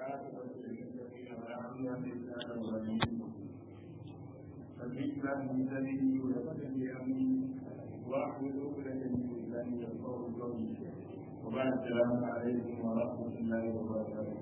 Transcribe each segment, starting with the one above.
والعاقبة للمتقين ولا عدوان إلا على الظالمين فالذكر من ذنبي ويغفر لي أمري وأحمل عقدة من لساني يفقهوا قولي وبعد السلام عليكم ورحمة الله وبركاته.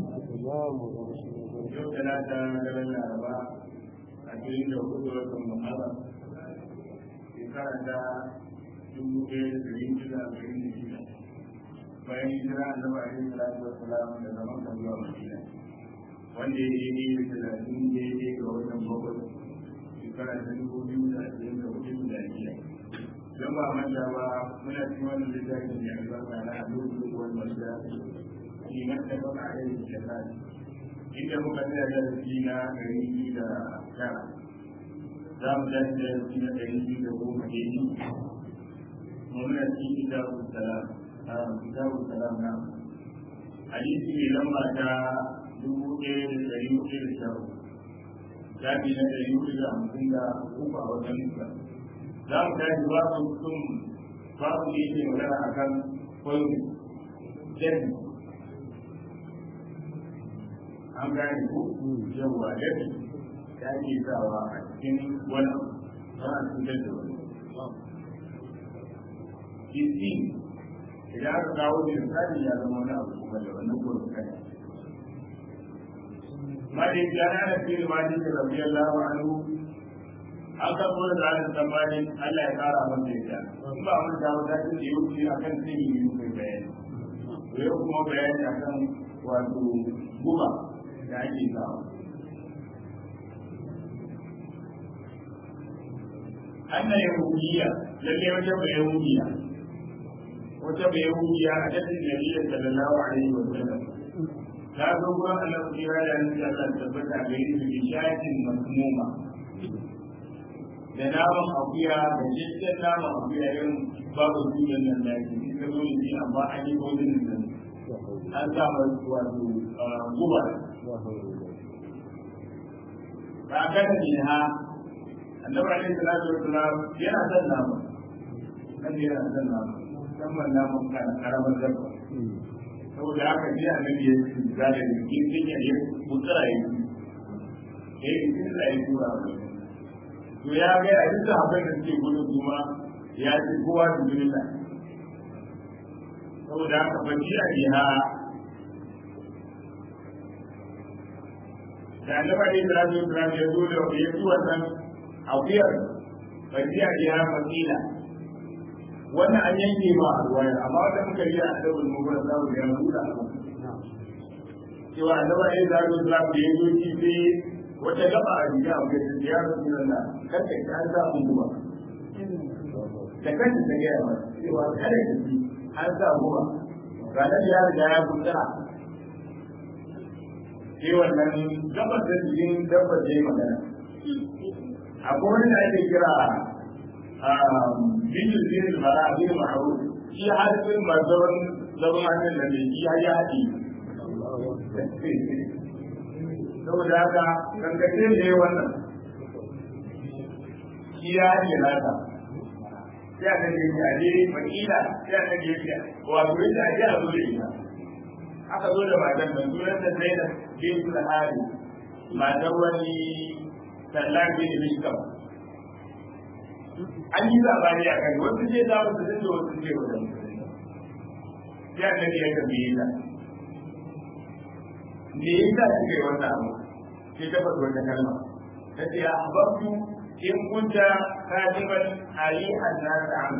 Yau talata daren Laraba a cikin da hudu watan Muharram shekara ta dubu ɗaya da ɗari shida da ɗari da shida bayan hijira annabi alaihi salatu wassalam da zaman kan zuwa Madina wanda ya yi da talatin daidai ga watan bakwai shekara ta dubu biyu da ashirin da hudu da shida don ba manta ba muna cikin wannan littafin da albarka na abubu wani wanda shi mata ba a yi shekara inda muka tsaya darasi na ɗari biyu da tara za mu tashi darasi na ɗari biyu da goma daidai muna cikin kitabu salam a kitabu salam na hadisi mai lamba ta dubu ɗaya da ɗari hudu da sha uku shafi na ɗari hudu da hamsin da uku a wajen nufa za mu tashi babu sun babu da yake magana a kan kwallo jami an gane ku yawa jami ya ke sawa a cikin wani ana cutar da wani jisi idan aka kawo da misali ya zama wani abu kuma da wannan gurin kai mali jana da fil mali da rabbi Allah anhu an ka kuma da ranar tsammanin Allah ya kara masa yadda in ba mun da wata da yau ce akan sai yi kai bayani to yau kuma bayani akan wato guba da ake samu anna yahudiyya lalle wata bayahudiyya wata bayahudiyya a cikin nabiyyar sallallahu alaihi wa sallam ta zo gurin Allah ku kira da annabi Allah tabbata ga yi bi shayatin masmuma da naman akuya da jitten naman akuya irin babu sunan nan da ke ta zo da shi amma an yi kodin nan an sa wato guba ba ka da ne ha annabi alaihi salatu wassalam yana son nama kan yana son nama musamman naman karamar dabba saboda haka ji annabi ya ce za da jikin jinya ya mutsara ya yi ya yi jikin da ya tura wa to ya ga a duk abin da suke gudun kuma ya ce kowa su jirila saboda haka ba ji a jiha da annabi alaihi salatu wassalam ya zo da ya ci wannan akuyar ba ji a jiha fasila wannan an yanke ma a ruwaya amma wanda muka yi a dabul mubara za mu ga buɗa cewa annaba ya zaru islam da ya zo ci sai wata gaba a jiya a kai da ya rasu da kada ka an sa mun guba da kanta ta gaya ba cewa kada ka ji an sa guba ga nan ya riga ya buɗa sai wannan gabar da jikin dabbar da ya magana akwai wani da ake kira bijin zai mara abin ma'aru shi harfin mazaban zaman hannun da ne shi ya haɗi saboda haka kankace ne wannan shi ya haɗi nasa sai aka ce ya je makila sai aka ce ya wato yadda ake a zo da ita aka zo da matan nan sunan da zai da bin su da hari matan wani sallan bin bishkam an yi zabani a kan wasu ce za mu da wasu ce wajen sai annabi ya tambaye ta me yasa kike yi wannan abu sai ta faɗi wata kalma ta ce ahbabtu in kunta kadiban alihan nas am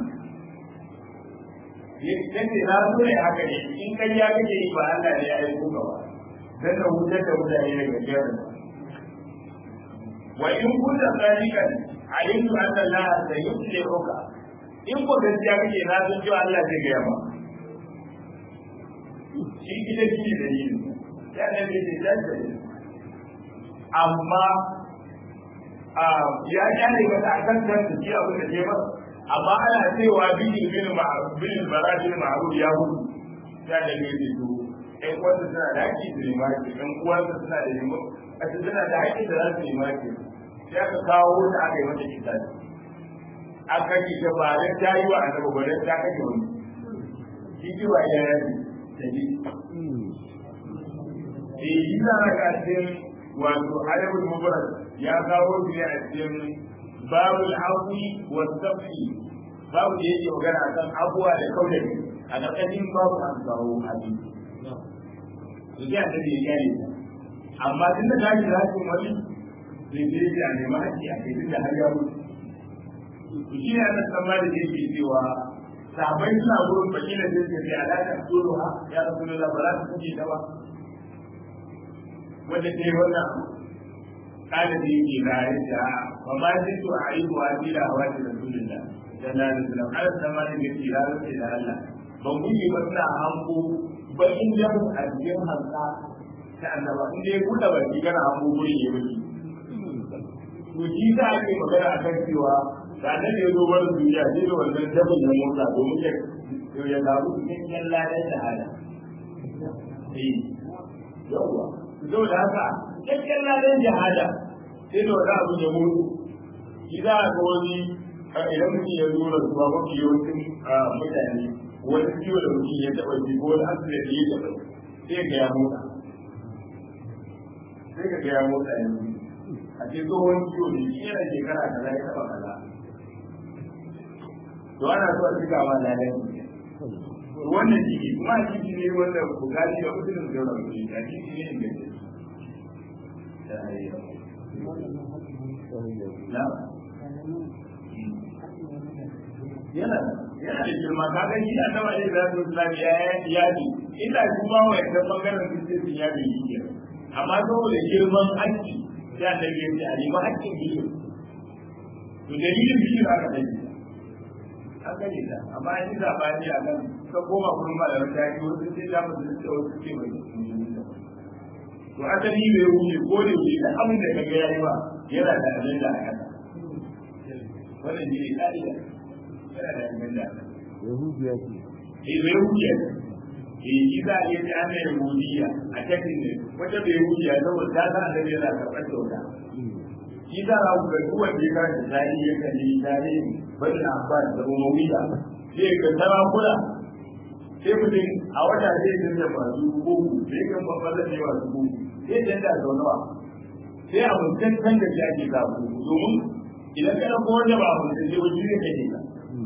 ta ce na so ne haka ne in kai ya kake yi ba Allah ne ya aiko ka ba dan da wutar da mutane daga jerin wa in kunta sadiqan alimtu anna Allah sayuslihuka in ko gaskiya kake na san cewa Allah zai gaya ba shi ita shi da yi ya ne da ke dace amma ya kyale mata a kan kan ji abin da ke masa amma ana cewa bidin bin ma'ruf bin barajin ma'ruf ya hudu ya da ne da to ɗan uwansa suna da haƙƙi su nema ki ɗan uwansa suna da nema a suna da haƙƙi da za su nema ki sai aka kawo ta aka yi mata kisa aka yi ta ba dan ta yi wa annabi ba dan ta kashe wani shi ji wa ya yi ta ji eh yi za a ga cikin wato ayyukan mubarak ya kawo shi ne a cikin babul afi wa safi babu da yake magana akan abuwa da kaudai a ƙarƙashin babu an kawo hadisi to sai a tafi ya ne amma tun da ta shi rashin wani zai je shi a nemi haƙƙi a kai tun da har ya mutu to shi ne ana san da yake cewa sahabbai suna gurin bakila sai suka ce alaƙa tsoro ha ya rasu da ba za su kuke ta ba wanda ta yi wannan ɗalibi yake na ya ce a ba ma shi to a yi wa bila hawa da rasulullah sallallahu alaihi wasallam har sama da yake ya rasu da Allah ban kuke ba suna hanko bakin jamu a cikin hanka ta annaba in dai buɗe baki kana hanko gurin ya mutu to shi za a ke magana akan cewa da nan ya zo bar duniya sai da wannan jabin ya motsa domin ya ya samu cikin ladan da hada eh yawa to da haka cikin ladan jihada sai da wani abu ya mutu shi za a ga wani idan mutum ya zo da zuwa mafi yawancin mutane wani ciwo da mutum ya taɓa ji ko wani asibiti ya taɓa sai ga ya motsa sai ka ga ya motsa yanzu a ce tsohon ciwo ne shi yana shekara kaza ya taɓa kaza to ana so a cika ma ladan wannan jiki kuma a jiki ne wanda bukari da mutum da yawan mutum a jiki ne inda na yana yana da girma ka ga shi a taba yin zasu islam ya yi yadi ina kuma wa yadda bangaren su sai su yadi yi ke amma saboda girman haƙƙi ya da ya ce a nemi haƙƙin biyu to dalilin biyu aka dai an gani da amma an yi zabani a kan ka koma kuma ba da wata yi wasu sai da mutum da wasu ce mai to asali bai wuce ko da wuce da abin da kaga yayi ba yana da abin da aka wannan shi ne ka'ida yana da abin da aka yahudiya ce eh bai wuce eh shi za a iya ce ana yahudiya a cikin ne wata bai wuce saboda ta san annabi yana karɓar kyauta shi za a ga duk wanda ya karanta tarihi ya kalli tarihi bani abbas da umayya sai ga sarakuna sai mutum a wata zai dinga masu bugu sai kan babban da yawa su bugu sai canza sau nawa sai a mutum kan da shi ake sa bugu domin idan kana ko wanda ba mutum sai wajen ne kake ka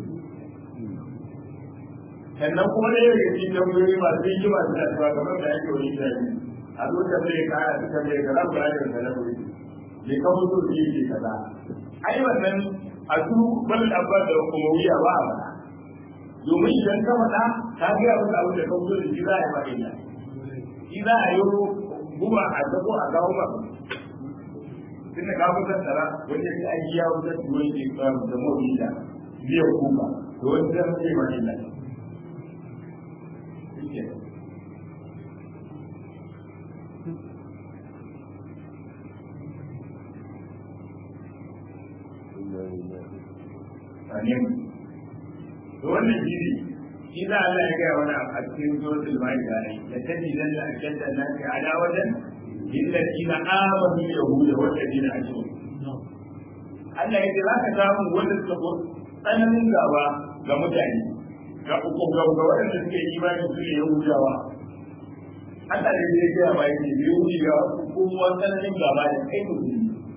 sannan kuma da yau da cikin tambayoyi masu yi masu da tuwa kamar da yake wani shafi a zo da mai kara su kan mai kaza ba da kaza wuri bai kan mutu su yi kaza ai wannan a su bal abba da kuma wuya ba a faɗa domin idan ka faɗa ka ga abin da abin da ka mutu da shi za a yi faɗi da shi za a yi guba a zabo a kawo ba tun da ka fitar tsara wanda ya aiki ya fitar da wani ke da mawuyi da biyan kuka to wani zai fi faɗi da amin to wannan shi ne shi za Allah ya gaya wani a cikin suratul maida ne ya tafi dan da akalla nan ka ala wajen lillazina amanu yahuda wa ladina ashraku Allah ya ce za ka samu wanda suka ko tsananin gaba ga mutane ga uku ga ga waɗanda suke imani su ne yahudawa Allah ne ya gaya ba yake yahudawa kuma tsananin gaba da kai mutum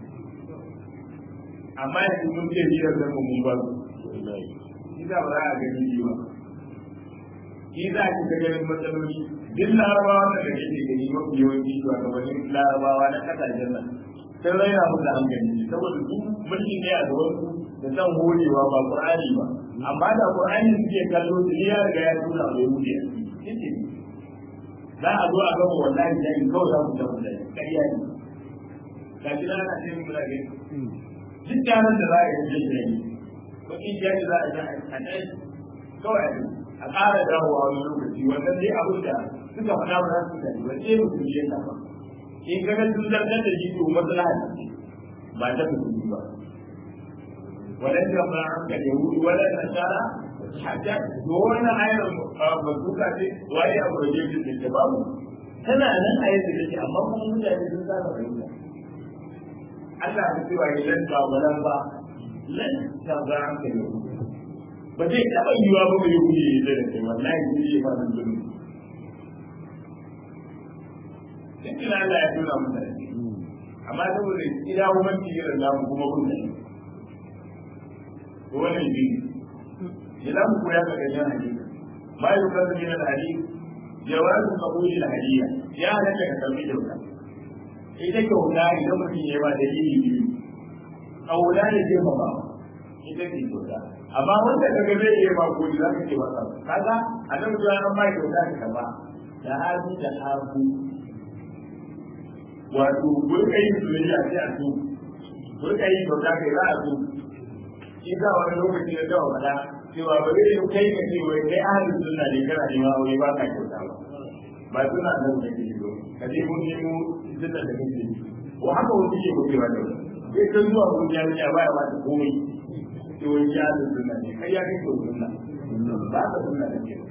amma yanzu mun ce biyar da mun ba su shi za ba za a gani shi ba shi za ki ga ganin matsaloli duk larabawa da kake ke gani mafi yawanci shugabannin larabawa na kasashen nan sun raina musu hankali saboda su mulkin ne a gaban su da san horewa ba qur'ani ba amma da qur'ani suke kallo su ya riga ya tura mai yahudi a ciki za a zo a gama wallahi da in kawai za mu ta mutane ƙarya ne ga shi na ana ce mu da gani duk yaran da za a yi jin jini kuɗi jari za a yi a ɗai kawai a ƙara dawowa wani lokaci wannan dai abin da suka faɗa ba za su gani ba sai mutum ya kafa in ka ga sun zartar da shi to maslaha ce ba ta mutum ba wadan da ba an ka yahudu wadan nasara hatta to wannan ayar bazuka ce wai abu da yake da babu tana nan a yadda take amma kuma mutane sun saba fahimta Allah ya ce wa lan ba walan ba lan ta ga an ka yau ba zai taba yiwa ba mai yau ne da kai wallahi ne ya fara zulmi duk da Allah ya tura mu da shi amma saboda ida kuma irin namu kuma kun da to wannan shi ne za mu koya daga yan hadisi ma yi kasu min al-hadith jawazu qabuli al-hadiyya ya halatta ka karbi kyauta ita kyauta idan mutum ya ba dalili biyu kaula ne zai ba ba ita ce kyauta amma wanda kaga zai iya ba ko za ka ce masa kaga annabi ya an bai kyauta ka karba da hadu da hagu wato burka yin soyayya sai a so burka yin kyauta kai za a so shi sa wani lokaci ya gawa faɗa cewa ba zai yi kai ka ce wai kai ahalin sunna ne kana nema wai ba ka kyauta ba ba suna nan da ke zo ka je mun nemo sunna da kake yi ko haka wani ke gobe ba da wani sai kan zuwa mun ya ya baya ba ta komai to wani ya da sunna ne kai ya kai to sunna ba ka sunna da ke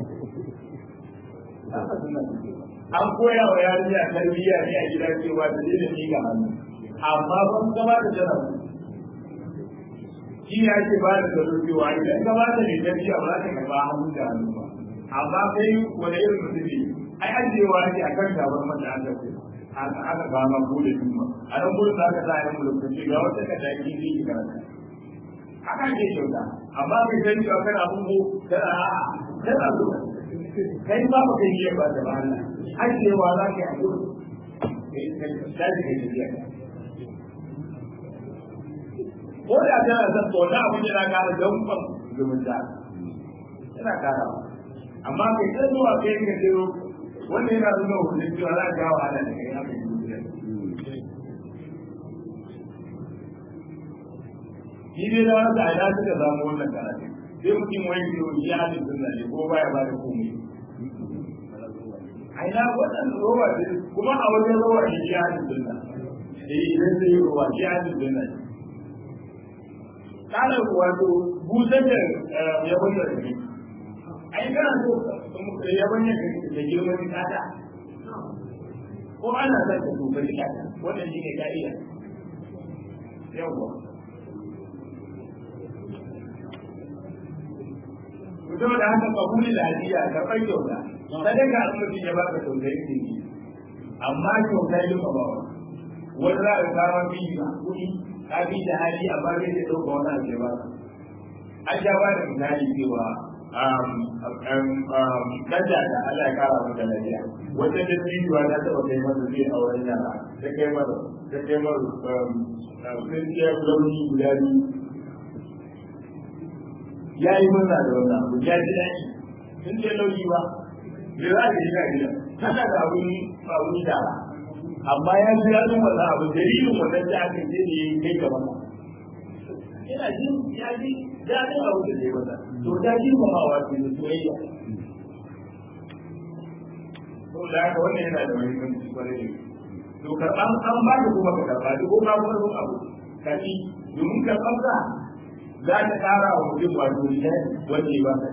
ba ka sunna da ke an koya wa yarinya tarbiyya ne a gida cewa ta daina miƙa hannu amma ban gaba da jana shi ne ake ba da tsaro cewa idan ka ba da mai tarbiyya ba za ta karɓa hannu da hannu ba amma kai wani irin mutum ne ai ajiyewa ake a kan gabar mata an tafi aka ba ma bude juma a nan gudun da aka sa yin lokaci ga wata ka da ki zai karanta haka ke kyauta amma kai san cewa kana abubu kana a'a kana so kai ba ba kai yi ba da ba Allah ajiyewa za ka yi a gudu daji kai tafiya ko da kana son to na abin yana kara danƙon zumunta yana kara amma kai sai zuwa kai ka je wanda yana nuna hudun cewa za ka gawa ana da kai haka yi zuciya shi ne da wanda a ya suka samu wannan karatu sai mutum wani ke wani ya hajji sunna ne ko baya ba da komai a ina wannan rowa ce kuma a wajen rowa ne ya hajji sunna eh idan zai yi rowa ya hajji sunna ne kana wato busar da yabon da rage ai kana so yabon da girman kata ko ana son ka so bari kata wannan shi ne ka'ida yawwa mutum da haka kabuli da hadiya karɓar kyauta sadaka an mutum ya baka tausayin jiki amma kyauta yi ba bawa wani za a kawo biyu a kuɗi ka bi da hali a bayan da ɗauka wani abu ya baka an sha ba da misali cewa kaja da Allah ya kara mata lafiya wata da tsinuwa ta taɓa kai masa zai a wurin yara ta kai masa ta kai masa tsinciyar launi guda biyu ya yi murna da wannan abu ya ji daɗi sun ce lauyi ba bai za ka yi ga gida tana da abun abun yara amma ya ji daɗin wannan abu dalilin wannan da aka ce ne kai gaba ina jin ya ji daɗin abu da zai masa to ta ji mamawa ce da soyayya to da haka wannan yana da muhimmanci kwarai da to karɓan an ba da kuma ka karɓa duk ko ba kuma abu kaci domin karɓan ka za ta ƙara wa mutum wato nishadi wanda ya baka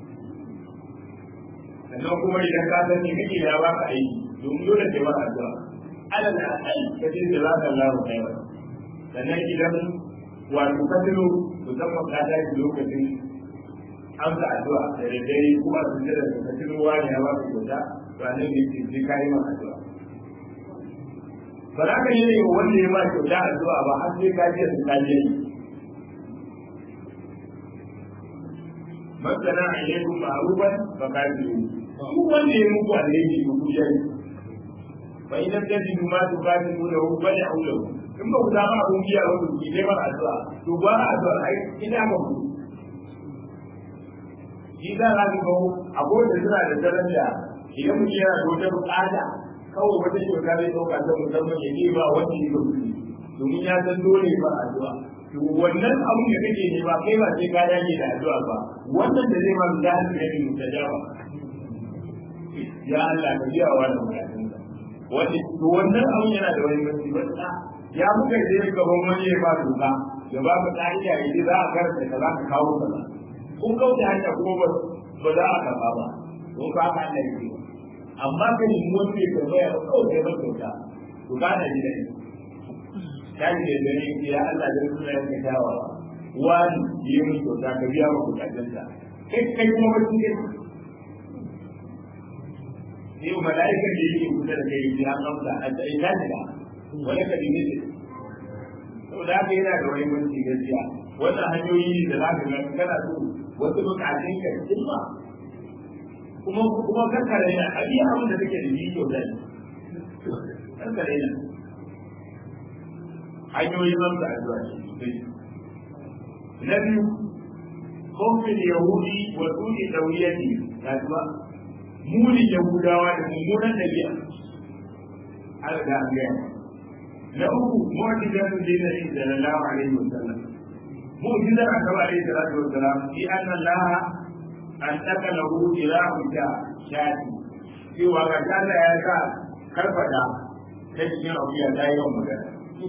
sannan kuma idan ka san me kake ya baka aiki domin dole sai maka addu'a alal aqal ka ce da za ka Allah kai ba sannan idan wato ka tuno musamman ka tashi lokacin amsa addu'a da dare kuma sun da ka tuno wani ya baka kyauta to annabi ya ce sai kai maka addu'a ba za ka yi ne wanda ya ba kyauta addu'a ba har sai ka je su ka je masana alaikum ma'rufan fa kafiru duk wanda ya muku alheri ku kuje fa idan tajidu ma tuqatilu lahu fad'u lahu in ba ku samu abun biya ba ku yi ba addu'a to ba addu'a ai ina ba ku shi da za ku ga akwai da suna da daraja idan mutum yana da wata bukata kawai wata shekara zai dauka ta musamman ya ne ba wanda ya ba domin ya san dole ba addu'a to wannan abun da kake ne ba kai ba sai ka dage da addu'a ba wannan da zai maka da hannu ne mutajaba ya Allah ka biya wa da bukatun ka wanda to wannan abun yana da wani mutunci ba ya muka je gaban wani ya ba doka ya ba ka ka'ida idan za a karanta ka za ka kawo kaza kun kauce hanya kuma ba ba za a karba ba don ka haka Allah ya amma ka yi wani ya tambaya ba kawai kai ba kyauta to ka na ji da ni kaji da gani ya Allah da suna yanka kyawawa wani yi mun kyauta ka biya ma bukatunsa kai kai kuma wani ne sai mala'ikan da yake kusa da kai ya amsa a ta ita ne wani ka dinga ce saboda haka yana da wani manci gaskiya wannan hanyoyi da za ka ga kana so wasu bukatun ka cimma kuma kuma kankare na a iya abin da take da shi kyau da kankare na hanyoyin amsa addu'a shi na biyu kofin yahudi wa tuni dauriyati kasuwa munin yahudawa da mummunan dabi'a an riga an gaya na uku mu'jizatu dinin sallallahu alaihi wasallam mu'jizar annabi alaihi salatu wasallam fi anna allah an taka lahu ilahu ta shati cewa ga Allah ya sa karfada ta cikin abuya ta yi yawan magana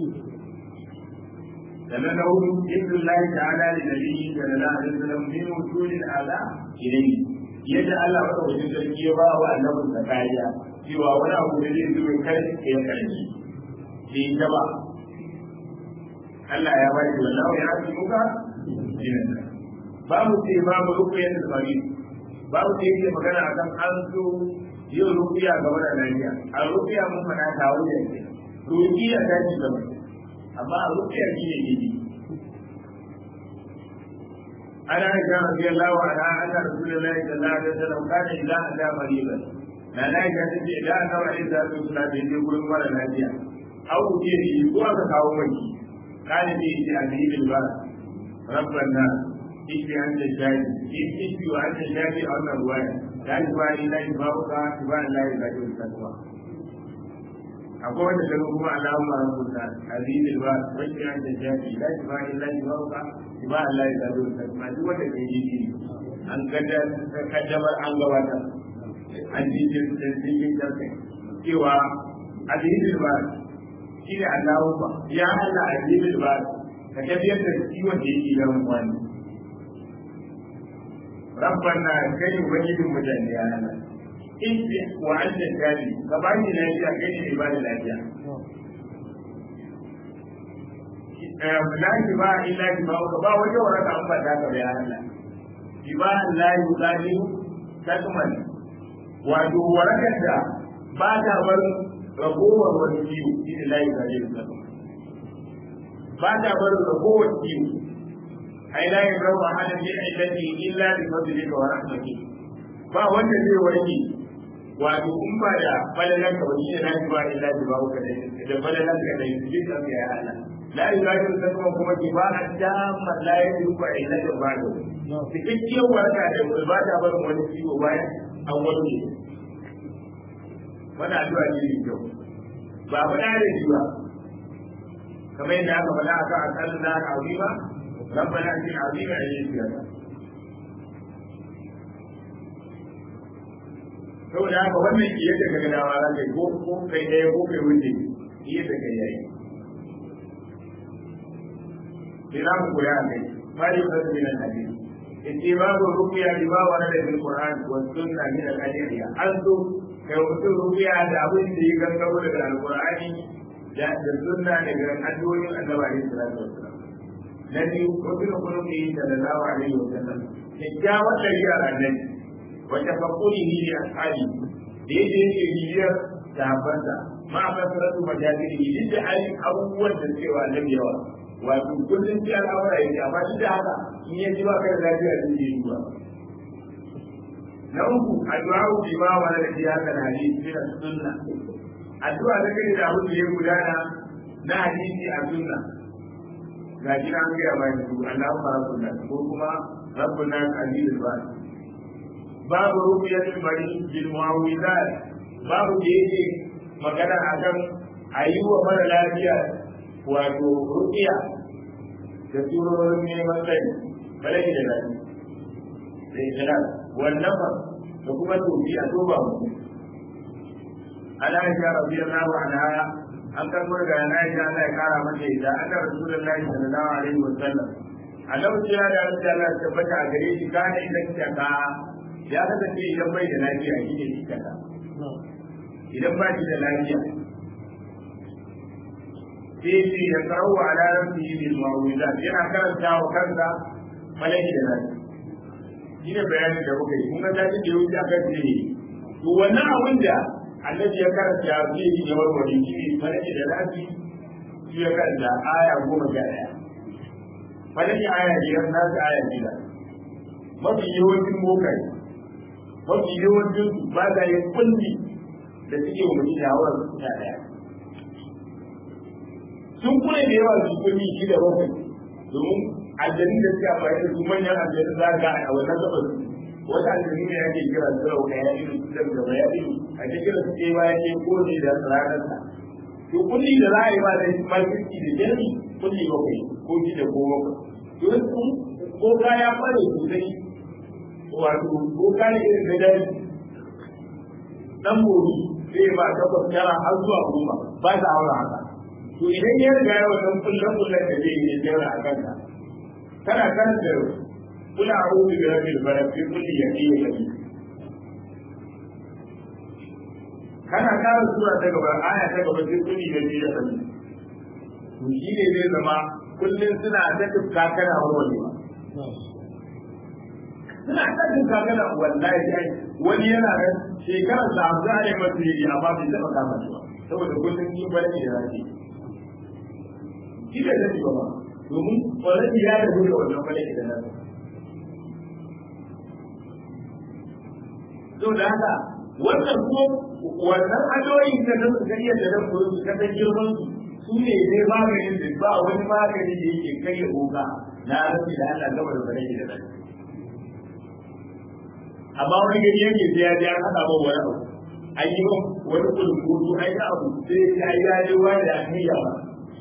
sannan na hudu ibn Allah ta'ala da nabiyyi sallallahu alaihi wasallam min wujudil ala ilayhi yadda Allah wata wajen sarki ya ba wa annabin sa kariya cewa wani abu da zai zo kar ya karbi bai ta ba Allah ya ba shi wallahu ya ci muka dinan babu sai babu rukuyan da bari babu sai yake magana akan an so yin rukuya ga wannan lafiya a rukuya mun fada ta wuce rukiya ta ci gaba amma a rukiya shi ne gidi ana aisha radiyallahu anha anna rasulullahi sallallahu alaihi wasallam kana idza ata mariban na na aisha ta ce idan annabi alaihi salatu wasallam bai je gurin mara lafiya au ce shi ko aka kawo mai kana ne shi a cikin ba rabban nas ishi an ta shaji ishi wa an ta shaji a wannan ruwaya la ibali la ibaruka ibali la ibali takwa akwai wanda gano kuma Allahumma rabbuna azizul ba wacce an da jafi la ilaha illa Allah ba Allah ya zaro ta ma duk wanda ke yi an gada kaddamar an gabata an ji jin jin da kai cewa azizul ba shi ne Allahumma ya Allah azizul ba ka tafiyar da ciwon da yake da wani rabbana kai wajibin mutane ya Allah in wa anta shadi ka ba ni lafiya kai ne ba da lafiya la ki ba illa ki ba ka ba waje waraka an ba ta ka ya Allah ki ba la yudani takman wato warakar da ba ta bar ragowar wani ciwo shi ne la yudani takman ba ta bar ragowar ciwo ai la yudani hada bi illati illa bi fadlika wa rahmatika ba wanda zai warke wato in ba da falalan ka wani na ji ba illa ji ba ka da da falalan ka da yi ka ya Allah la ilaha illa kuma kuma ki ba a damar la ilaha ba illa da ba da cikakkiyar warka da ba ta bar wani ciwo bayan an warke wani addu'a ne mai kyau ba faɗa da shi ba kamar yadda aka faɗa a kan asalin na azima rabbana ajin azima ya yi siyasa saboda haka wannan shi yadda ka gada ma zaka ko ko kai ɗaya ko kai wuce shi yadda kai yayi ina mu koya a kai mali wa nasu minan hadisi ittibabu ruqya bima warada fil qur'an wa sunna min al adiyya an so kai mutum ruqya da abin da ya gangaro daga alqur'ani da da sunna daga addu'o'in annabi alaihi salatu wassalam na biyu rukun kulli sallallahu alaihi wasallam kyakkyawar ɗabi'ar annabi wata fakurihi ne a tsari da yadda yake bibiyar sahabbansa ma a fasaratu majalisiri duk da halin abubuwan da cewa nan yawa wato kullum sai al'amura yake amma duk da haka in ya ji ba kai da lafiya zai yi duba na uku addu'a bi ma wala da shi haka da hadisi min sunna addu'a da kai da abin da ya gudana na hadisi a sunna ga shi an gaya bayan su Allahumma rabbuna ko kuma rabbuna azizul bari babu rubiyatul bari bil muawwidat babu da yake magana akan ayi wa mara lafiya wato rubiya da surorin neman sai balaki da lafiya da ikhlas wannan ba da kuma tofi a toba mu ana aisha radiyallahu anha an karbo daga ana aisha Allah ya kara mata ida anna rasulullahi sallallahu alaihi wasallam a lokacin da Allah ya tabbata a gare shi kana idan ka ya kasance idan bai da lafiya shi ne shi kaza idan ba shi da lafiya sai ce ya karawa a ranar su yi bil ma'uwiza yana karanta wa kansa malaki da lafiya shi ne bayanin da muka yi kun ga tashi da wuce aka ce to wannan abin da annabi ya karanta ya zai yi ya warware shi ne falaki da lafi shi ya karanta aya goma sha ɗaya falaki aya biyar na su aya biyar mafi yawancin bokai mafi yawancin su ba za yi kulli da suke wa mutum shawar su sha ɗaya sun kure da yawa su kulli shi da bakwai domin aljanin da suke amfani da su manyan aljanin za ga a wannan gabas wata aljani ne ake kira sirau ka ya ilu da gaba ya ilu a cikin da suke ba ya ce ko ne da ranar sa to kulli da za a yi ba da makirci da jami kulli bakwai ko shi da ko bakwai to sun ko ka ya fara sosai wato ko ka ne irin da dare dan gobe zai ba takwas tara har zuwa goma ba ta haura haka to idan ya riga ya wannan kullum kullum da zai yi jira a kanka kana kan da kula a rubu da rabbil balad fi kulli yaqin yaqin kana kara sura ta gaba aya ta gaba fi kulli yaqin yaqin to shi ne zai zama kullum suna ta tufka kana warwarewa suna ta tufka kana wallahi ai wani yana nan shekarar da abu za a yi masa yi amma bai taɓa kama shi ba saboda kullum yin bane da zaki shi da zai ba ba domin ƙwararri ya da da wannan bane da nan to da haka wannan ko wannan adoyin da nan su gariya da nan koyo su kada girman su su ne dai maganin da ba wani magani da yake kai ya boka na rabi da Allah gaba da bane da nan amma wani gari yake sai ya ji an haɗa ba wani abu an yi wani kulkutu an yi abu sai ya yi ya ji wani da an yi yawa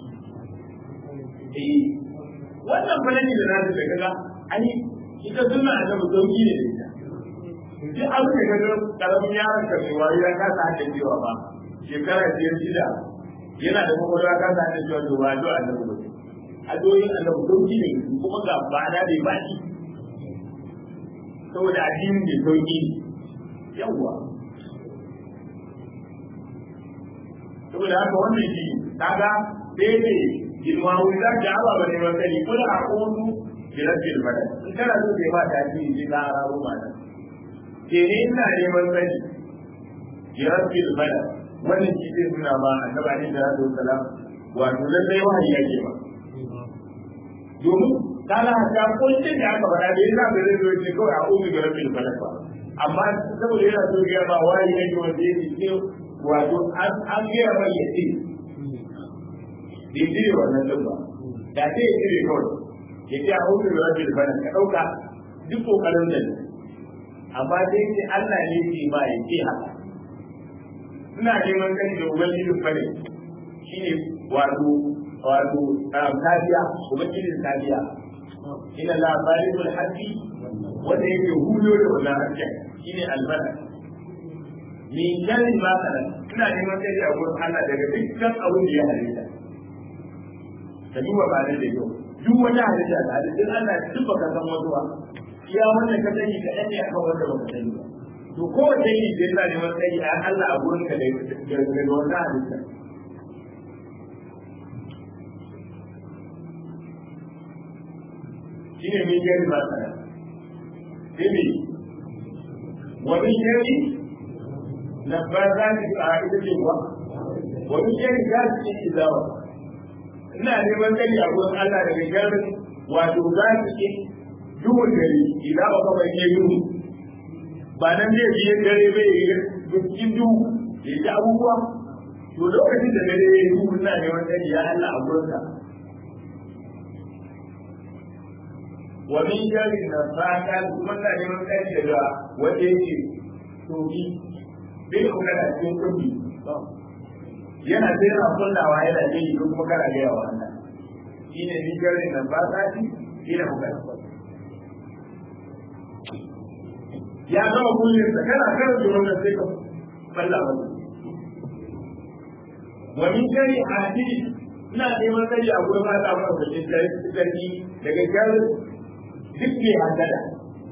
eh wannan falani da nasu da kaga an yi ita suna da sauki ne da ita duk abin da kaga karamin yaron ka mai wayo ya kasa hada cewa ba shekara biyar shida yana da kwakwalwa ka kasa hada cewa to ba do annabi ba adoyin annabi sauki ne kuma ga ba da bai baki saboda addinin mai sauki ne yawwa saboda haka wannan shi kaga sai ne girma wuri za ka aba ba neman sani kula a kodu bi rabbil badal in kana so kai ba ta ji ji ka araro ma nan ke ne ina neman sani bi rabbil badal wannan shi zai nuna ma annabi ne da sallallahu salam wato lallai wahayi yake ba domin kana ta kullum da aka faɗa da yasa bai zai zo ce kawai a kodu bi rabbil badal ba amma saboda yana so ya ba wahayi yake wanda yake ce wato an gaya mai yace bai cire wannan din ba da sai ya cire kawai ya ce a hudu da rabbi da ka ɗauka duk kokarin da ne amma sai ce Allah ne ke ba ya ce haka ina neman kani da ubangijin fare shine wato wato tafiya ubangijin tafiya ina la balikul haqqi wanda yake hulo da wannan hakkin shine albada min sharri ma kana ina neman kani a gurin Allah daga dukkan abin da ya halitta ka duba ba da yau duk wata halitta da halittun Allah duk baka san wasu ba iya wannan ka sani ka ɗan ne a kan wanda baka sani ba to kowace yi da yana neman sani a Allah a gurin ka daga wata halitta shi ne mai jari ba sana sai ne wani jari na ba za ta a ita ce ba wani jari za su ce izawa ina neman sani a gurin Allah daga sharrin wato za su ke duhun dare idan ba ka bai duhu ba nan zai biye dare bai yi cikin duhu ya ji abubuwa to lokacin da dare ya yi duhu ina neman sani ya Allah a gurin ka wa min sharrin nafaka kuma ina neman sani daga wanda yake tobi bai kuma da cikin kundi yana sai yana kullawa yana ce yi kuma kana gaya wa Allah shi ne ni garin nan ba ta ci shi ne muka ya gama kullum sa kana kan tsoron da sai ka falla ba wa min gari hadi ina neman sani a gurin Allah ba da shi sarki daga garin duk mai hasada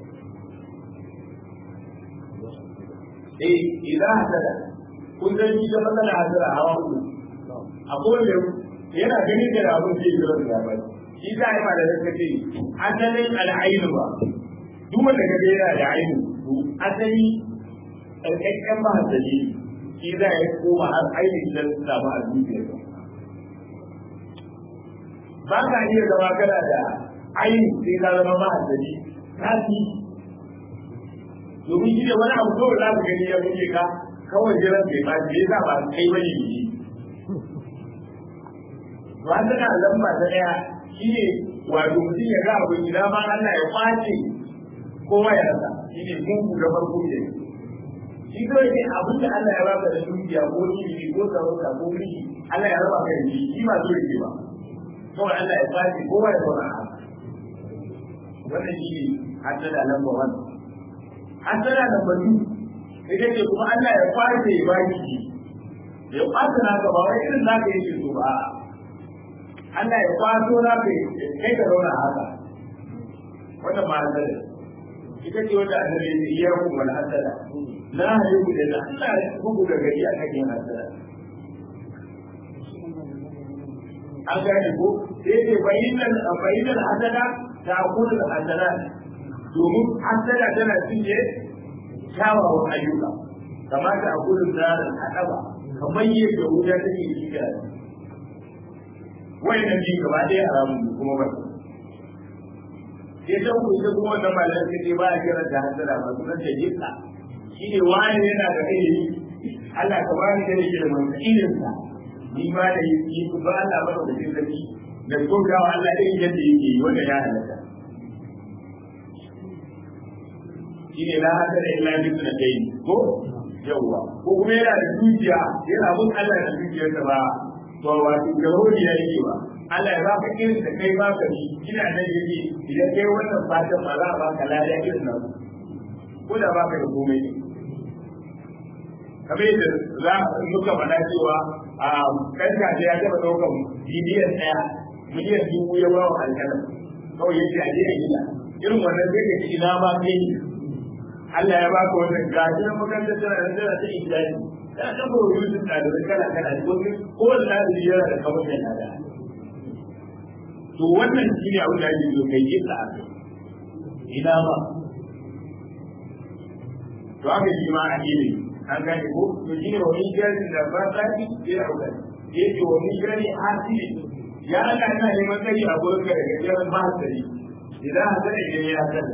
eh idan hasada kun san shi da matsala hasara hawa uku akwai wanda yana gani da abin da yake da ba shi za a yi da zaka ce asalin al'ainu ba duk wanda ka ga yana da ainu to asali ƙarƙaƙƙen mahaddali shi za ya koma har ainihin da samu a zuciyarsa ba ka iya zama kana da ainihin sai ka zama mahaddali ka fi domin shi ne wani abu kawai za ka gani ya buge ka kawai jiran bai ba shi yasa ba kai bane yi to an tana lamba ta daya shine wato mutum ya ga abin gida ma Allah ya kwace kowa ya rasa shine mungu da farko ne shi kawai ne abin da Allah ya baka da dukiya ko ilimi ko sarauta ko mulki Allah ya raba ka da shi shi ba so yake ba kawai Allah ya kwace kowa ya zauna a wannan shi ne haddada lamba wannan haddada lamba biyu ita ce kuma Allah ya kwace ya baki shi ya kwace na ka ba wai irin naka yake so ba Allah ya kwato na ka kai ka zauna haka wannan ma hasada ita ce wanda annabi ya ce iya ku wal hasada la haihu da Allah ya bugu da gari a kan hasada an gane ko sai ce bayyana bayyana hasada ta kullu hasada domin hasada tana cinye kyawawan ayyuka kamata a gudun zarar haɗaba kamar yadda wuta take yi da wai nan ji gaba ɗaya haramun ne kuma ba sai ta ku ita kuma wannan malar ta ce ba a kira da hasara ba su nan ta jika shi ne wani yana da ilimi Allah ka bani da yake da manta iliminsa ni ma da yi ku ba Allah ba da jin zaki da gogawa Allah irin yadda yake yi wanda ya halatta shine la hada da illa bi sunatayn ko yawa ko kuma yana da dukiya yana mun Allah da dukiyarsa ba to wato garodi ya yake ba Allah ya baka irin da kai baka ni ina nan yake idan kai wannan fatan ba za a baka lada irin nan ko da baka da komai kamar yadda za muka faɗa cewa a kan kaje ya taɓa ɗaukan biliyan ɗaya miliyan dubu ya ba wa alƙalam kawai yake a je a gida irin wannan sai ka ci ina ma kai Allah ya baka wannan gashi na makarantar tana da tana ta islami tana ta koyo yusuf ɗalibai kala kala ko ko wanda ɗalibi yana da kamar mai nada to wannan shi ne abin da ake so kai yin la'akari ina ba to haka shi ma a ilimi an gane ko to shi ne wani jari da ba ta fi sai a wuce ya ce wani jari hasili ya Allah ina neman kai a gurin ka daga jarin ba hasali idan hasali idan ya hasali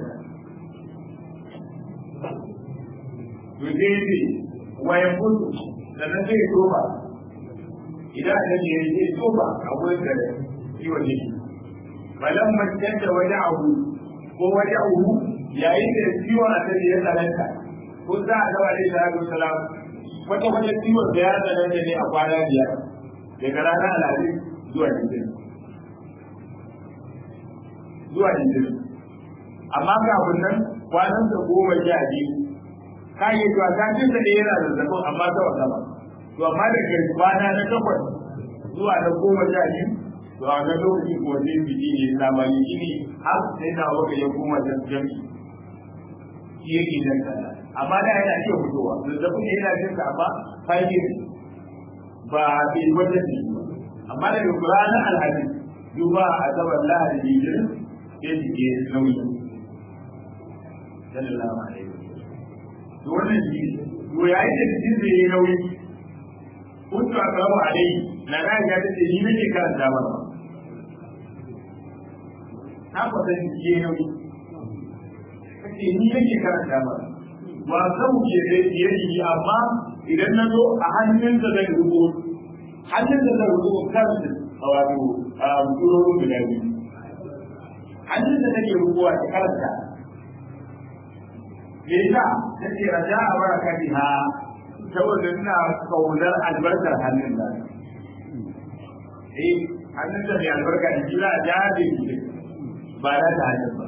to sai ce wayan mutu sannan sai ya toba idan da ne ya toba a wurin da ciwon ne balan macen da waje abu ko waje abu yayin da ciwon a tare ya tsananta ko za a gaba da salatu salam wata wata ciwon da ya tsananta ne a kwana biyar daga ranar alhaji zuwa litinin zuwa litinin amma kafin nan kwanan da goma sha biyu ka yi zuwa ta cin da yana zazzabin amma ta wasa ba to amma da ke kwana na takwas zuwa na goma sha biyu to a wannan lokacin kuma sai biki ne labari shi ne har sai na waka ya koma da jami shi yake nan kaza amma da yana iya fitowa zazzabin ne yana jin ka amma fahimci ba bai wata ne amma daga ranar alhaji duba a zabar lahadi jirin sai jike nauyi sallallahu alaihi to wannan shi to yayin da jikin zai yi nauyi kuntu a karamu alai na na ga ta ce ni nake karanta ba na kwata jiki ya nauyi kace ni nake karanta ba ba zan ke da yayi amma idan na zo a hannun da zan rubuta hannun da zan rubuta kansu a wato a turorin guda biyu hannun da nake rubuwa ta karanta me yasa take raja a baraka biha saboda ina kaunar albarkar hannun da eh hannun da mai albarka da shi za a jaje shi ba da ta hannun ba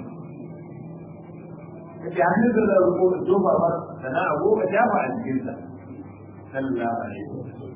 kace hannun da zan rubuta tofa ba sana a goma jafa a cikinsa sallallahu alaihi wasallam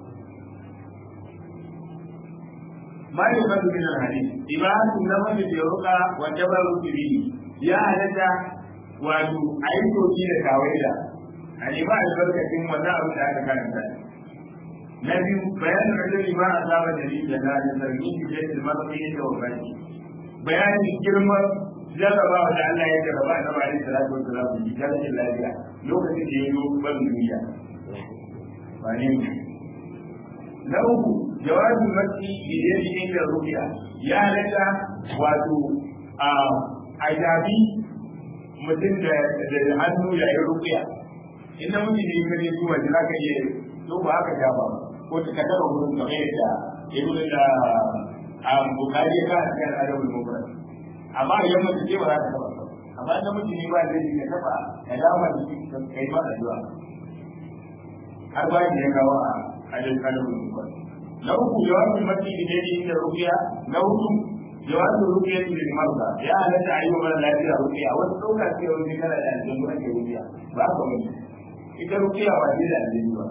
ما يؤخذ من الحديث إباحة النفس بالرقى والتبرك به يا هلك wato a yi soki da kawaida a ne ba albarkacin wannan abin da aka karanta na biyu bayanin rajuli ma a saba da rijiya na da zargin jikin da mafi da wabani bayanin girman jarrabawa da Allah ya jarraba na bari salatu wa salamu ji jarrabin lafiya lokacin da ya zo ban duniya ba ne na uku jawabin mafi idan shi inda rukiya ya halatta wato a jabi mutum da hannu ya yi rukiya in na mutum ne ka je zuwa da za ka iya to ba haka ja ba ko ta ka taba wurin kamar yadda ibn da a bukari ya ka cikin adabul mufrad amma idan mutum ce ba za ka taba amma in mutum ne ba zai ya taba ya dama da shi kai ma addu'a har ba ya kawo a adabul mufrad na uku jawabin mafi idan inda rukiya na hudu jawabin rukiya ne da marza ya halatta a yi wa mara lafiya rukiya wasu ɗauka ce wani kana da aljanu ake rukiya ba ka wani ita rukiya ba ce da aljanu ba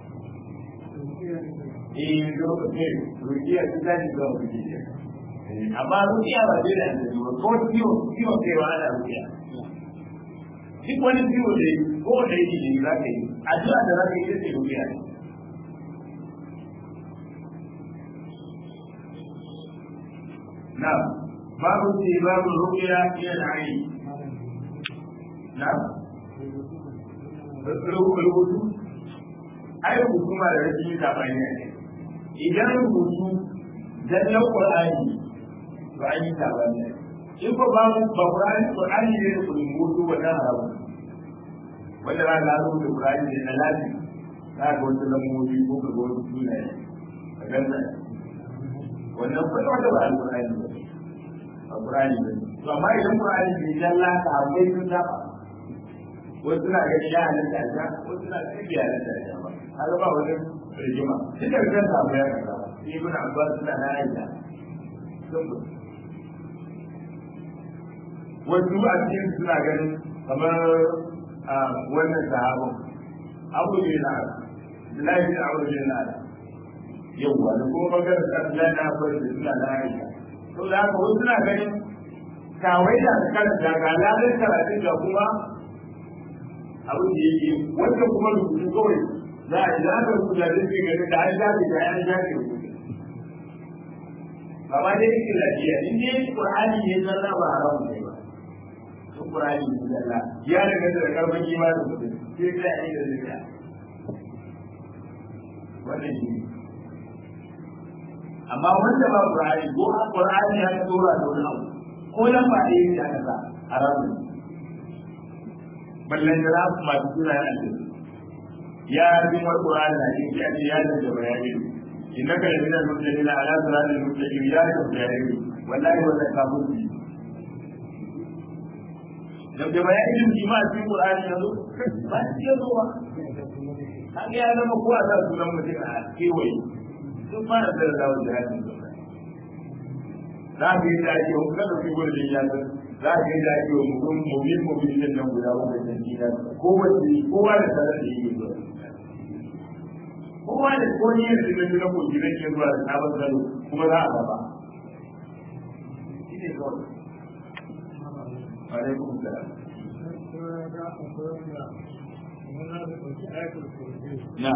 eh rukiya rukiya ta tashi zuwa rukiya amma rukiya ba ce da aljanu ba ko ciwo ciwo kai wa ana rukiya duk wani ciwo da ko da yake ne za ka yi addu'a da za ka yi ita ce rukiya ne نعم باب استهباب الرؤيا الى العين نعم rubutu ai rubutu ma da rashin sabani ne idan rubutu zallan qur'ani ba an yi sabani ne in ko ba ba qur'ani qur'ani ne da rubutu wannan haramu wanda ba ga rubutu qur'ani ne na lafi za ga wata lambobi ko ga wata sunaye a ganin wannan kwata wata ba alƙur'ani ba alƙur'ani ba to amma idan ƙur'ani bai jalla ka akwai sun saba wasu suna ganin ya halatta a wasu suna ganin bai halatta a ba haka ba wani rigima duka kan samu ya kaza shi ibn abbas suna na aisha wasu a cikin suna ganin kamar wannan sahabin abu ne na Abdullahi bin Abu bin Nada yauwa da kuma maganar sallah na bar da suna da aisha to da haka wasu suna ganin kawai da aka karanta ga lalai karatun ga kuma abin da yake wanda kuma rubutu kawai za a yi za ka rubuta da zai gani da an jafe da an jafe rubutu ba ma dai yake lafiya in dai qur'ani ne zalla ba haramu ne ba to qur'ani ne zalla ya daga da karban imanin mutum sai ka yi da zikra wannan shi ne amma wanda ba Qur'ani ko Qur'ani ya tura da wani abu ko nan ba da yin haka ba haramu ballan da rafu ma tura ya alƙi ya bin wa Qur'ani na yin ya ce ya da bayani innaka la minal mursalin ala siratil mustaqim ya da bayani wallahi wa zakabun bi dan da bayani shi ma cikin Qur'ani yanzu ba shi yanzu ba kaga ya zama ko a sa sunan mutum a kewaye sun fara da dawo da hannun za ka yi da ake wa kada su gudu ya san za ka yi da ake wa mutum mubin mubin din nan guda uku da jina ko wace kowa da tare da yake zuwa kowa da ko ne da da na ko gidan ke zuwa da sabon zalo kuma za a gaba shine kawai alaikum salam na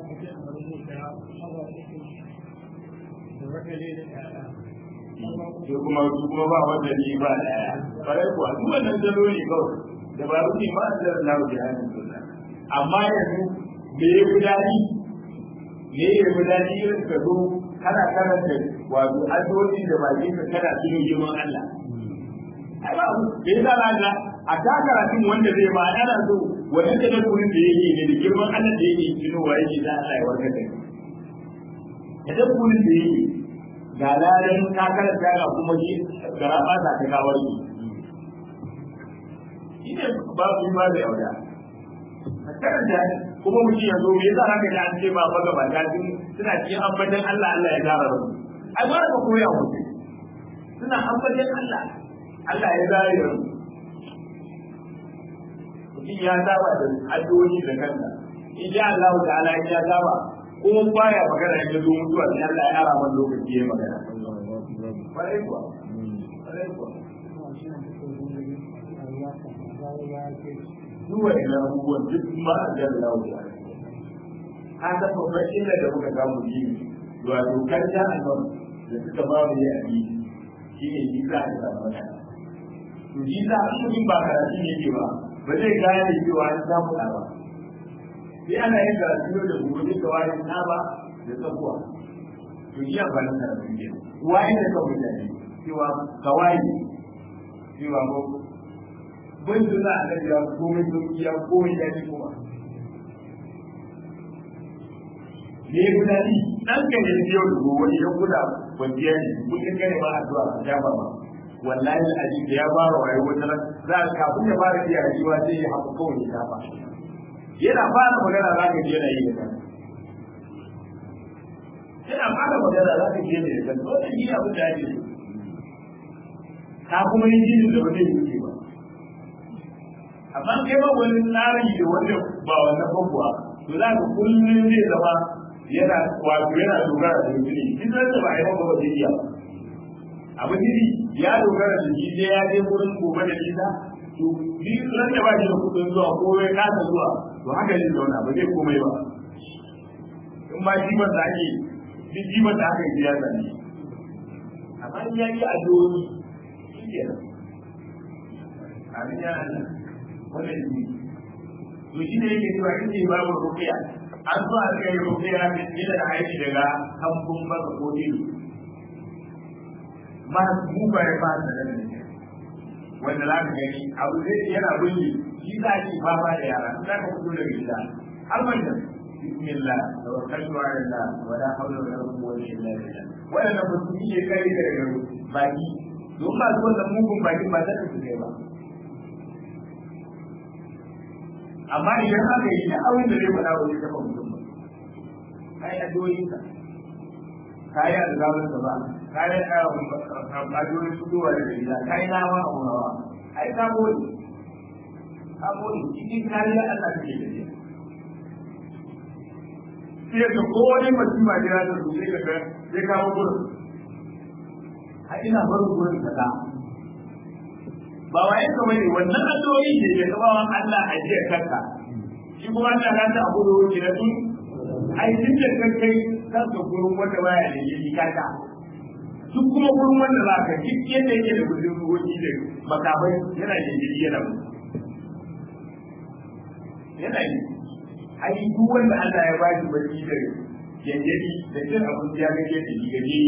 sai kuma su kuma ba wanda ni ba daya farai kuwa duk wannan zalo ne kawai da ba rufe ma da Allah da hannun sunna amma yanzu me ya fi daɗi me ya fi daɗi irin ka zo kana karanta wato addu'o'i da bakin ka kana tuno girman Allah ai ba mu da yasa na a ta karatun wanda zai ba ana so wannan da kurin da yake ne da girman Allah da yake tunowa yake da Allah ya warkar da kai da kurin da yake ga ladan ka karanta ga kuma shi gara ba ta ta kawar ki shi ne babu ba da yauda ka karanta kuma mutum ya zo me yasa haka da an ce ba ba gaba ta suna cikin ambatan Allah Allah ya gara rabu ai ba ka koya mutum suna ambatan Allah Allah ya zare rabu mutum ya saba da addu'o'i da kansa in sha Allah ta'ala ya saba ko baya magana ya zo mutuwa sai Allah ya ara man lokaci ya magana kwarai kuwa kwarai kuwa duwa ina abubuwan duk ma a jan lawo ya an ta babban illa da muka samu shi wato karta a nan da suka ba mu yi abi shi ne shi za a samu magana to shi za a mutum ba karatu ne ke ba ba zai gane cewa an samu ɗa ba sai ana yin karatu da gobe da wani ɗa ba da tsakuwa to iya ba na karatu ne wani da kawai mutane cewa kawai cewa ko bin suna a nan ya komai sauki ya komai ya ci kuma ne guda ni dan ka ne yau da gobe idan guda kwanciya ne mutum gane ba addu'a a shafa ba wallahi al'aji da ya fara wayo wata ran za ka kafin ya fara iya rayuwa sai ya haɓa kawai ya shafa yana fara magana za ka je yana yi da kan yana fara magana za ka je da kan wannan shi abin da ake so ka kuma yi jini da ba zai yi ba amma kai ba wani tsari da wanda ba wannan babuwa to za ka kullum zai zama yana wato yana dogara da mutum in zai da ba a yi ba zai iya abu jiri ya dogara da shi sai ya je wurin gobe da nisa to ni ran da ba shi da kudin zuwa ko ya kasa zuwa to haka zai zauna ba zai komai ba in ma shi ban da ake duk jiban da aka yi ya zane amma in ya yi addu'o'i shi ke nan amin ya Allah wannan shi to shi ne yake cewa in ce babu rukiya an zo a kai rukiya da ila da aiki daga kambun maka ko ido ma mu ba ya ba da nan wanda za ka gani abu zai yana bulli shi za ki fama da yara za ka fito daga gida har wannan bismillah tawakkaltu ala allah wala hawla wala quwwata illa billah wannan ba su yi kai daga baki don ba su wannan mugun baki ba za su kai ba amma idan aka yi da abin da zai faɗa wa zai taɓa mutum ba ka yi addu'o'inka ka yi alzabin ba ka yi addu'o'in fitowa da gida ka yi nama a wurawa ai ka gode ka gode cikin kariya Allah kake da shi sai ka ko wani mutum ma jira da su sai ka ga sai ka mu gurin a ina barin gurin kaza ba wa yanka bane wannan addu'o'i ne da ka bawan Allah a jiya kanka shi kuma Allah ya ta abu da wuce da tun ai tun da kan kai kanka gurin wanda baya da yi kaka duk kuma gurin wanda za ka duk yadda yake da gudun ruwoki da makamai yana da jiri yana mu yana yi ai duk wanda Allah ya ba shi barci da yanjadi da cin abinci ya gaje da shi gaje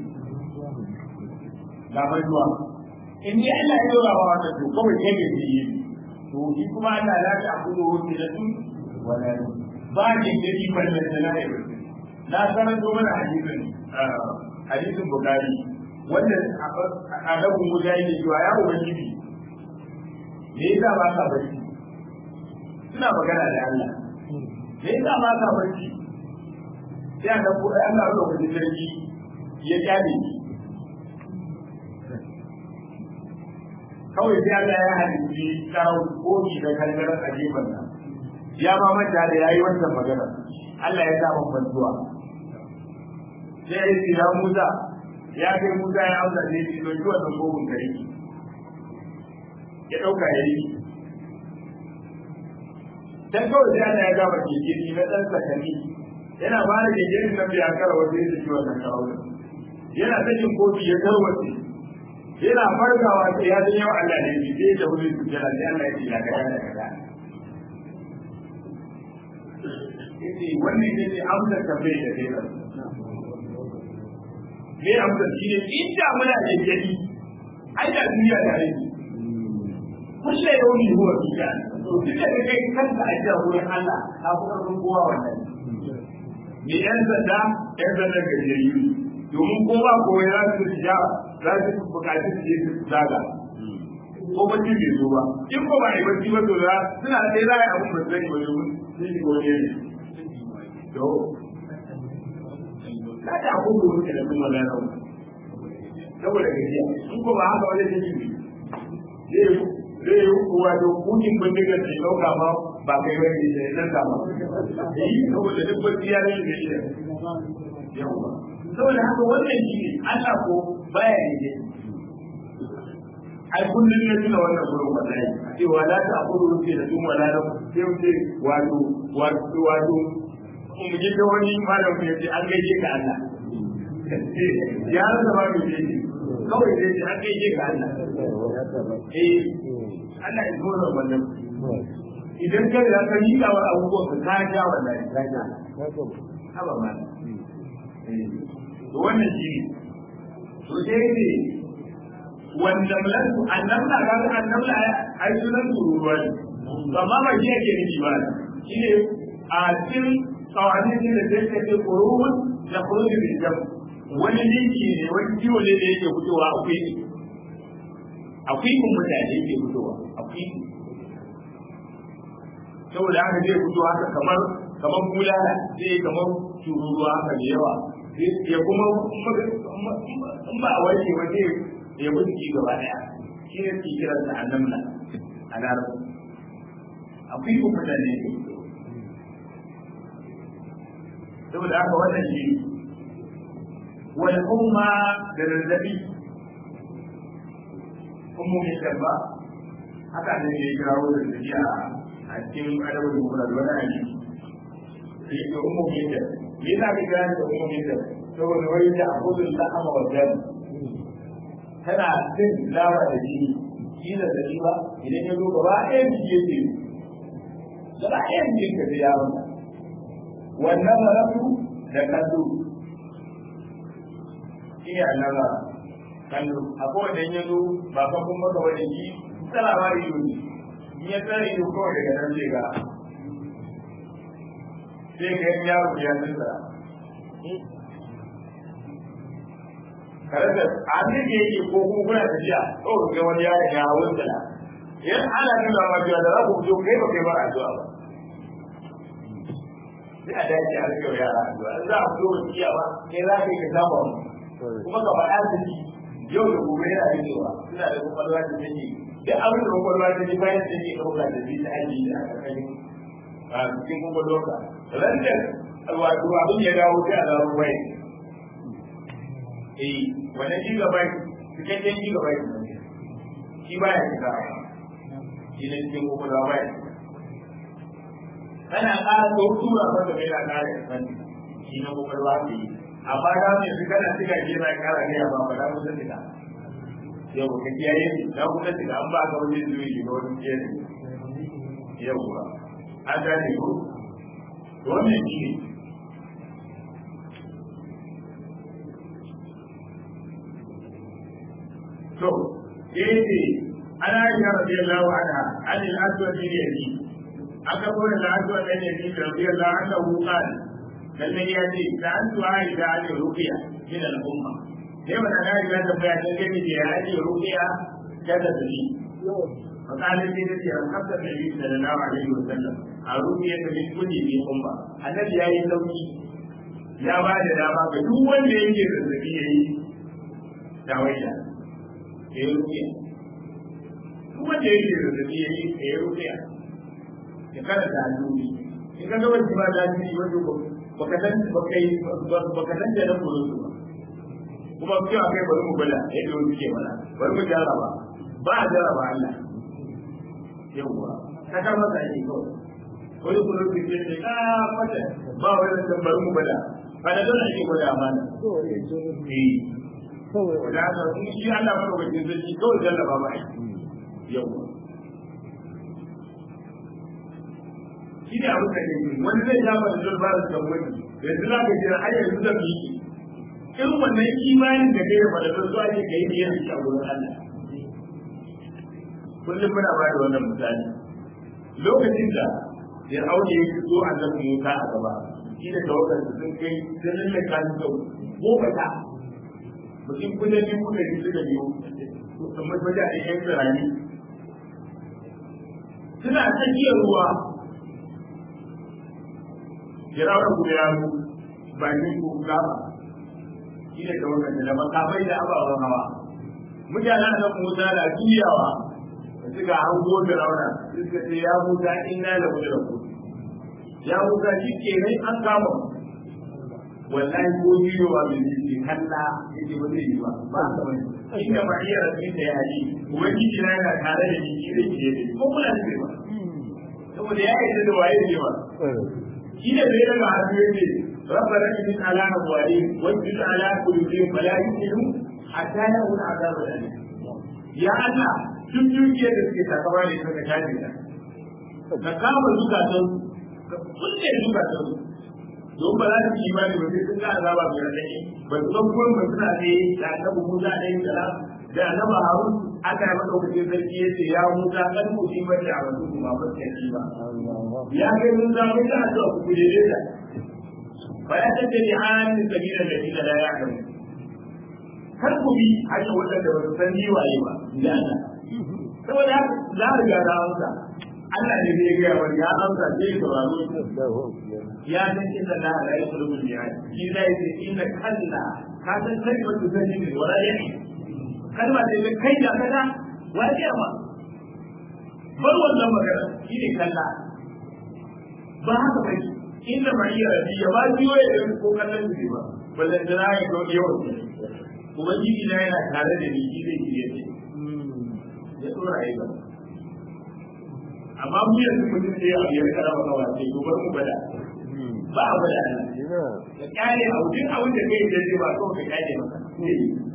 ga mai zuwa in dai Allah ya dora wa wata to kawai kai ga yi to shi kuma Allah ya ta abu da wuce da tun wala ba ne da shi ballan da lai na sanar da mana hadisin hadisin bukari wanda a rabin guda yake cewa ya ubangiji me yasa ba ka barci suna magana da Allah me yasa ba ka barci sai a dauko Allah ya dauko sarki ya kyale shi kawai sai Allah ya halitti karau koki da kangarar a gefen nan ya ma manta da yayi wannan magana Allah ya sa mun bantuwa sai ya ce ya Musa ya kai Musa ya amsa ne shi don yi wannan kogun kare ya dauka yayi dan kawai sai Allah ya gaba kekiri na dan sakani yana ba da kekirin nan bai akara wanda ya ci wannan karau yana sakin kofi ya tarwace yana farkawa sai ya san yau Allah ne shi sai da wuri su jira sai Allah ya ce ya ga da kaza yace wannan ne ne amsar tambayar da kai me amsar shi ne inda muna da gani ai da duniya da rai kulle yaumi huwa fi kan to duk da kai kanka a jiya wurin Allah ka fi karfin kowa wannan me yan sanda yan sanda gajeriyu domin kowa kowa ya su ja za su bukaci su je su zaga ko bacci bai zo ba in ko ba a yi bacci ba to da suna sai za a yi abin ba zai ba domin sun yi wani ne to kada a kuma wuce da kuma lalata saboda gajiya in ko ba haka wajen jini ne zai yi kuwa da kukin bindigar da ɗauka ba ba kai ba ne da nan ba yi saboda duk bacci ya rage da shi yawa saboda haka wannan shi ne Allah ko baya ne ai kullum ne tuna wannan gurin wallahi cewa la ta aqulu rufi da tun wala da sai wuce wato wato wato in ji da wani malam ya ce an gaishe ka Allah ya rasa ba mu ce kawai sai ce an gaishe ka Allah eh Allah ya zo wannan idan ka da ka miƙa wa abubuwan ka ka ja wallahi ka ja haba ma to wannan shi ne to sai ne wanda mulan annabla ga annabla ai sunan tururuwa ne amma ba shi yake nufi ba shi ne a cikin tsawanin da zai kace kurun da kurun da jam wani linki ne wani ciwo ne da yake fitowa akwai akwai kun mutane yake fitowa akwai saboda haka zai fito haka kamar kamar bulala zai kamar tururuwa haka da yawa ya kuma in ba a wanke ba zai ya mutu gaba daya shi ne ke kiran da annamla a larabci akwai kun mutane yake fitowa saboda haka wannan shi wal umma da zazzabi ummomin dabba haka ne ya kirawo da zazzabi a cikin adabin mura da wani ali sai ga ummomin da me yasa ka kira da ummomin da saboda wai da abudul lahama wa dam tana cin lawa da jini shi da zazzabi ba idan ya zo gaba ɗaya jiki yake gaba ɗaya jikin ka sai ya wanda wannan marafu da kallo shi ne annaba kallo akwai wanda ya zo ba fa kun maka wani yi tsarawa ido ne in ya tsara ido kawai daga nan zai ga sai ga yan yaro ya tsara kare da abin da yake ko kuma kuna tafiya kawai ga wani yaron ya hawo tsala yan ana nuna ma cewa da za ku fito kai ba kai ba addu'a ba sai a dace a rike yara addu'a za a fito wani iya ba kai za ka yi ka saba mu kuma ka faɗa su ji yau da gobe yana rikewa suna da kwakwalwa da take duk abin da kwakwalwa ta ji bayan take ɗauka da zai ta aji da aka kai a cikin kwakwalwarka ran da wato abin ya dawo sai a dawo bai eh wannan gigabyte cikakken gigabyte shi baya shiga shi ne cikin kwakwalwa bai kana ƙara da tura masa mai na ƙara sani shi na kwakwalwa ke yi amma da mai su kana shiga ke na ƙara ne a ba da kusa shiga yau ka kiyaye ni da kusa shiga an ba ka wani zuwa yi ga wani kiyaye yau ba an gane ko to wannan shi ne to yace ana aisha radiyallahu anha an al-aswad bin yazid aka kore da aswad bin yazid radiyallahu anhu qala lalle ya ce da an tuwa da ali ruqiya min al-umma sai wannan da ya tambaya dan gani da ya ali ruqiya kada su yi fakalin sai da ya kafta da yi sallallahu alaihi wasallam a ruqiya ta min kulli bi umma annabi yayi sauki ya ba da dama ga duk wanda yake zazzabi yayi tawaida ya yi rukiya duk wanda ya yi zazzabi ya yi ya yi rukiya ya kada da hannubi in ka gaba ba da hannubi wato baka san baka san da na kuro su ba kuma cewa kai bari mu bala yadda wani ke mana bari mu jarraba ba a jarraba Allah yawwa ka ka masa ne kawai wani kuro su ke ne ka mata ba wani da bari mu bala ba da dole ake gwada amana eh da haka in shi Allah madaukakin sarki kawai jallaba ba yau shi ne abin da ke wani zai ja ba da zulba da kan wani yanzu za ka jira har yanzu zan yi irin wannan imanin da kai da fadadar zuwa ne ka yi da yanzu a wurin Allah kullum muna ba da wannan misali lokacin da ya aure ya zo a nan Musa a gaba shi da tawagar sun kai sun lallaka su sau goma ta mutum kusa dubu da biyu da biyu kamar wajen a yan tsirani suna tsakiyar ruwa jirawar guda ya zo bakin ko gaba shi ne kamar kan da makamai da ababen hawa mutanen da musa da juyawa da suka hango da rauna suka ce ya musa inna da mu da ku ya musa shi ke nan an kama wallahi ko biyo ba bin ji kalla yake ba zai yi ba ba ta bane inda ba iya rabin da ya yi ubangiji na yana tare da shi da ke da ko kula da ba saboda ya yi da waye ne ba shi ne da daga hannu yake ربنا إنك على أموالهم واجعل على قلوبهم فلا يؤمنوا حتى يروا العذاب الأليم يا الله duk dukiyar da suke takawa ne suka tashi da ka kama zukatan ka kulle zukatan don ba za su yi imani ba sai sun ga azaba mai radadi ba su san gurin ba suna ne da annabi Musa alaihi salam da annabi Harun aka yi madaukakin sarki ya ce ya Musa kan musibar da a wasu kuma ba ta yi ba ya kai mun za mu ta addu'a ku kuje da fa ya tace ni an sabila da ila la ya'lamu kar ku bi hanya wadanda ba su san ni waye ba da Allah saboda haka za a riga da amsa Allah ne zai ga wani ya amsa sai ya sauraro ya san inda la la yaqulu bi ayati shi zai ce inna kalla ka san kai ba su sani ne wala ya kalma ce da kai da kada waje ma bar wannan magana shi ne kalla ba haka bai inda ma iya rabi ya ba ji waye da ko kallon shi ba ballan da na ga yau kuma jiji na yana tare da ni shi zai ji yace ya tsora yi ba amma mu yanzu mutum sai ya biyar kada maka wace to bar mu bada ba a bada ka kyale a wajen abin da kai da ba kawai ka kyale maka